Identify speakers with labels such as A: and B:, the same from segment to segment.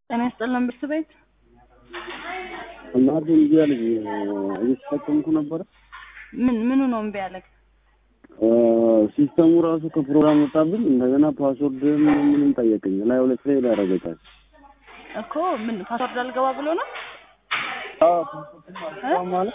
A: ጤና ይስጥልን ብርት ቤት
B: እናቴ እንጂ አለኝ እየተጠቀምኩ ነበረ።
A: ምን ምኑ ነው እምቢ ያለክ?
B: ሲስተሙ ራሱ ከፕሮግራም ወጣብኝ። እንደገና ፓስወርድ ምንም ጠየቀኝ። ላይ ሁለት ላይ ያደረገታል
A: እኮ ምን ፓስወርድ አልገባ ብሎ ነው
B: ማለት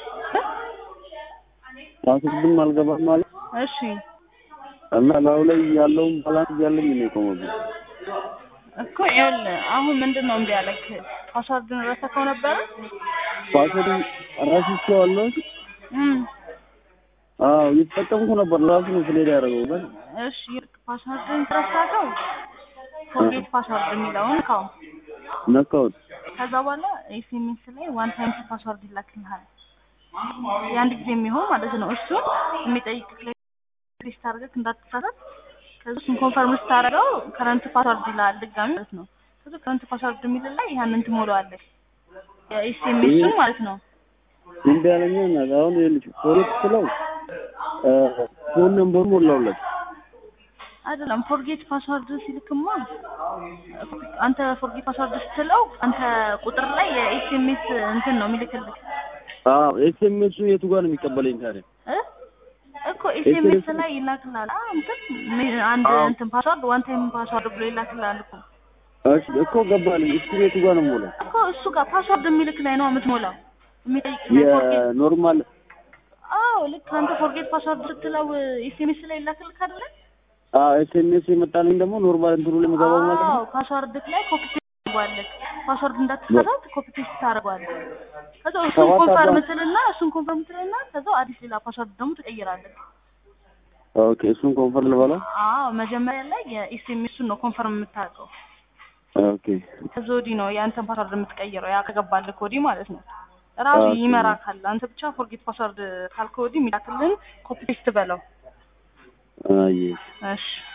B: ፓስወርድም አልገባም ማለት
A: እሺ
B: እና ላዩ ላይ ያለውን ባላንስ እያለኝ ነው የቆመብኝ።
A: እኮ ይኸውልህ አሁን ምንድን ነው እምቢ ያለክ? ፓስወርድን ረስተኸው ነበረ?
B: ፓስወርድ ረስቼዋለሁ።
A: እም
B: አዎ እየተጠቀምኩ ነበር። ራሱ ነው ስሌዳ ያደረገው ግን
A: እሺ ፓስወርድን ረሳኸው? ፎርጌት ፓስወርድ የሚለውን ካው
B: ነካሁት።
A: ከዛ በኋላ ኤስኤምኤስ ላይ ዋን ታይም ፓስወርድ ይላክልሃል። የአንድ ጊዜ የሚሆን ማለት ነው። እሱን የሚጠይቅ ሊስት አድርገህ እንዳትሳሳት። ከዛ እሱን ኮንፈርም ስታደርገው ከረንት ፓስወርድ ይላል ድጋሚ ማለት ነው። ከዛ ከረንት ፓስወርድ የሚል ላይ ያንን ትሞላዋለህ። የኤስኤምኤሱን ማለት ነው።
B: እምቢ አለኝ። እና አሁን ይኸውልሽ ፎርጌት ስለው ፎን ነምበሩ ሞላውለት።
A: አይደለም ፎርጌት ፓስወርድ ሲልክማ አንተ ፎርጌት ፓስወርድ ስትለው አንተ ቁጥር ላይ የኤስኤምኤስ እንትን ነው የሚልክልህ
B: አዎ ኤስኤምኤሱ የቱ ጋር ነው የሚቀበለኝ ታዲያ?
A: እ እኮ ኤስኤምኤስ ላይ ይላክልሃል። አ እንትን አንድ እንትን ፓስወርድ ዋን ታይም ፓስወርድ ብሎ ይላክልሃል እኮ
B: እሺ እኮ ገባልኝ። እሱ የቱ ጋር ነው የምሞላው?
A: እኮ እሱ ጋር ፓስወርድ የሚልክ ላይ ነው የምትሞላው የሚጠይቅ ላይ ፎርጌት
B: የኖርማል
A: አዎ ልክ አንተ ፎርጌት ፓስወርድ ስትለው ኤስኤምኤስ ላይ ይላክልህ አይደለ?
B: አዎ ኤስኤምኤስ የመጣልኝ ደግሞ ኖርማል እንትኑ ላይ የምገባው ማለት ነው።
A: አዎ ፓስወርድ ላይ ኮፒ ፔስት ታደርገዋለህ። ፓስወርድ እንዳትሳሳት ኮፒ ፔስት ታደርገዋለህ። ከዛ እሱን
B: ሰባት
A: ኮንፈርም
B: አባ-
A: ትልና እሱን ኮንፈርም ትልና ከዛ አዲስ ሌላ ፓስወርድ ደግሞ ትቀይራለህ።
B: ኦኬ እሱን ኮንፈርም ልበለው።
A: አዎ መጀመሪያ ላይ የኤስኤምኤሱን ነው ኮንፈርም የምታደርገው።
B: ኦኬ
A: ከዛ ወዲህ ነው የአንተን ፓስወርድ የምትቀይረው። ያ ከገባልህ ወዲህ ማለት ነው። ራሱ
B: ኦኬ።
A: ይመራካል። አንተ ብቻ ፎርጌት ፓስወርድ ካልክ ወዲህ የሚላክልህን ኮፒ ፔስት በለው።
B: አይ
A: እሺ